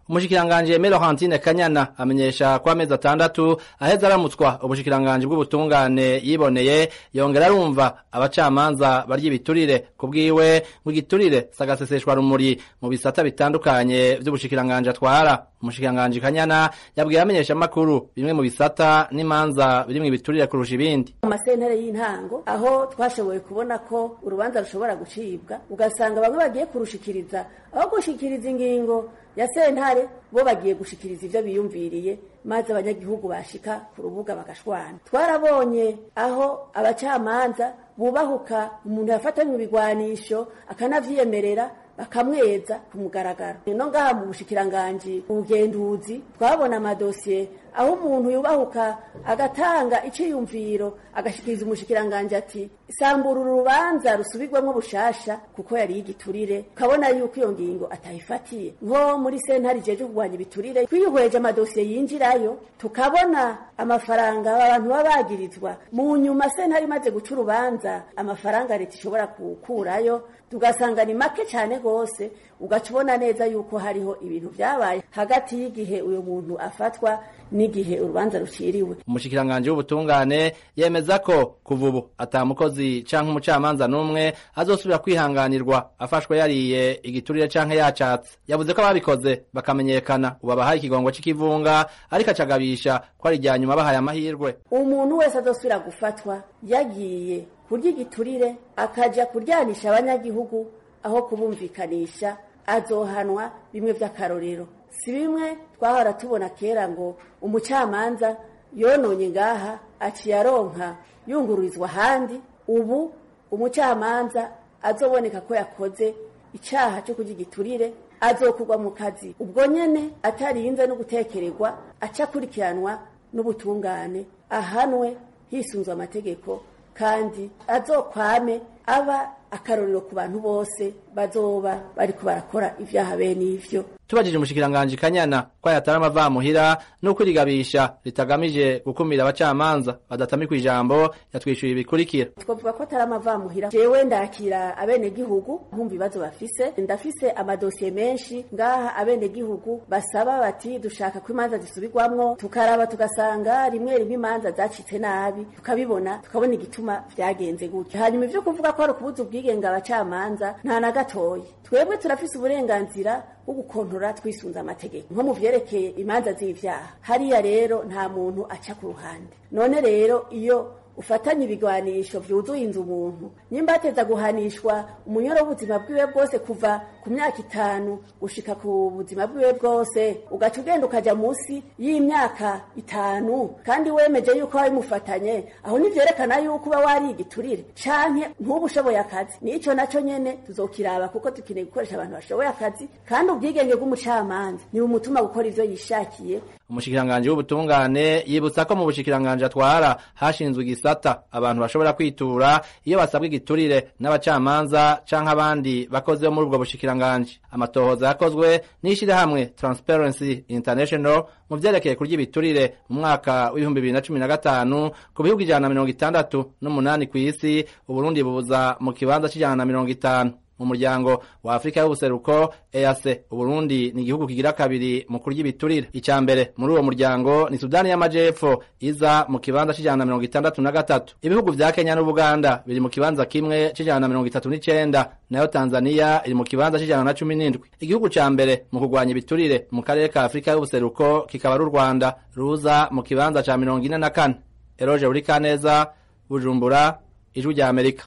umushikiranganje Laurentine Kanyana amenyesha ko amezi atandatu aheza aramutswa ubushikiranganje bw'ubutungane yiboneye yongera arumva abacamanza barya ibiturire kubwiwe ngo igiturire sagaseseshwa rumuri mu bisata bitandukanye vy'ubushikiranganje atwara umushikiranganje Kanyana yabwiye amenyesha makuru bimwe mu bisata n'imanza birimwo ibiturire kurusha ibindi mu masentare y'intango aho twashoboye kubona ko urubanza rushobora gucibwa ugasanga bamwe bagiye kurushikiriza aho gushikiriza ingingo ya sentare bo bagiye gushikiriza ivyo biyumviriye maze abanyagihugu bashika ku rubuga bagashwana twarabonye aho abacamanza bubahuka umuntu yafatanywe ibigwanisho akanavyiyemerera bakamweza ku mugaragaro no ngaha mu bushikiranganji ubugenduzi twabona amadosiye aho umuntu yubahuka agatanga iciyumviro agashikiriza umushikiranganji ati sambura urubanza rusubirwamwo bushasha kuko yari igiturire ukabona yuko iyo ngingo atayifatiye nko muri sentare ijeje kurwanya ibiturire twihweje amadosiye yinjirayo tukabona amafaranga abantu baba bagirizwa mu nyuma sentare imaze guca urubanza amafaranga leta ishobora kukurayo tugasanga ni make cyane rwose ugaca ubona neza yuko hariho ibintu vyabaye hagati y'igihe uyu muntu afatwa n'igihe urubanza ruciriwe umushikiranganje w'ubutungane yemeza ko kuva ubu ata mukozi canke umucamanza n'umwe azosubira kwihanganirwa afashwe yariye igiturire canke yacatse yavuze ko ababikoze bakamenyekana ubu abahaye ikigongo c'ikivunga ariko acagabisha ko ari irya nyuma bahaye amahirwe umuntu wese azosubira gufatwa yagiye kurya igiturire akaja kuryanisha abanyagihugu aho kubumvikanisha azohanwa bimwe vy'akarorero si bimwe twahora tubona kera ngo umucamanza yononye ngaha aciye aronka yungururizwa ahandi ubu umucamanza azoboneka ko yakoze icaha cyo kurya igiturire azokugwa mu kazi ubwo nyene atarinze no gutekererwa aca akurikiranwa n'ubutungane ahanwe hisunzwe amategeko kandi azokwame aba akarorero ku bantu bose bazoba bariko barakora ivyaha bene ivyo tubajije umushikiranganje kanyana ko yatari amavamuhira nuko irigabisha ritagamije gukumira abacamanza badatamikwa ijambo yatwishyuye ibikurikira twavuga ko atari amavamuhira jewe ndakira abenegihugu nkumva ibibazo bafise ndafise amadosiye menshi ngaha abenegihugu basaba bati dushaka ko imanza zisubirwamwo tukaraba tugasanga rimwe rimwe imanza zacitse nabi tukabibona tukabona igituma vyagenze gutya hanyuma ivyo kuvuga ko hari ukubuza ubwigenge abacamanza nta na gatoyi twebwe turafise uburenganzira bwo gukontora twisunze amategeko nko mu vyerekeye imanza z'ivyaha hariya rero nta muntu aca ku ruhande none rero iyo ufatanye ibigwanisho vyuzuye inzu umuntu nyimba ateza guhanishwa umunyoro w'ubuzima bwiwe bwose kuva ku myaka itanu gushika ku buzima bwiwe bwose ugaca ugenda ukaja munsi y'imyaka itanu kandi wemeje yuko wabimufatanye aho nivyerekana yuko uba wari igiturire canke ntuba ushoboye akazi nico naco nyene tuzokiraba kuko dukeneye gukoresha abantu bashoboye akazi kandi ubwigenge bw'umucamanza ni bumutuma gukora ivyo yishakiye umushikiranganje w'ubutungane yibutsa ko mu bushikiranganje atwara hashinzwe igisata abantu bashobora kwitura iyo basabwa igiturire n'abacamanza canke abandi bakozi bo muri ubwo bushikiranganje amatohoza yakozwe n'ishirahamwe Transparency International mu vyerekeye kurya ibiturire mu mwaka w'ibihumbi bibiri na cumi na gatanu ku bihugu ijana na mirongo itandatu n'umunani kw'isi uburundi bubuza mu kibanza c'ijana na mirongo itanu mu muryango wa Afrika y'ubuseruko EAC Uburundi ni igihugu kigira kabiri mu kurya ibiturire icya mbere muri uwo muryango ni Sudani y'Amajepfo iza mu kibanza c'ijana na mirongo itandatu na gatatu ibihugu vya Kenya n'Ubuganda biri mu kibanza kimwe c'ijana na mirongo itatu n'icenda nayo Tanzania iri mu kibanza c'ijana na cumi n'indwi igihugu ca mbere mu kurwanya ibiturire mu karere ka Afrika y'ubuseruko kikaba ari u Rwanda ruza mu kibanza ca mirongo ine na kane Eroje Urikaneza Bujumbura Ijwi rya Amerika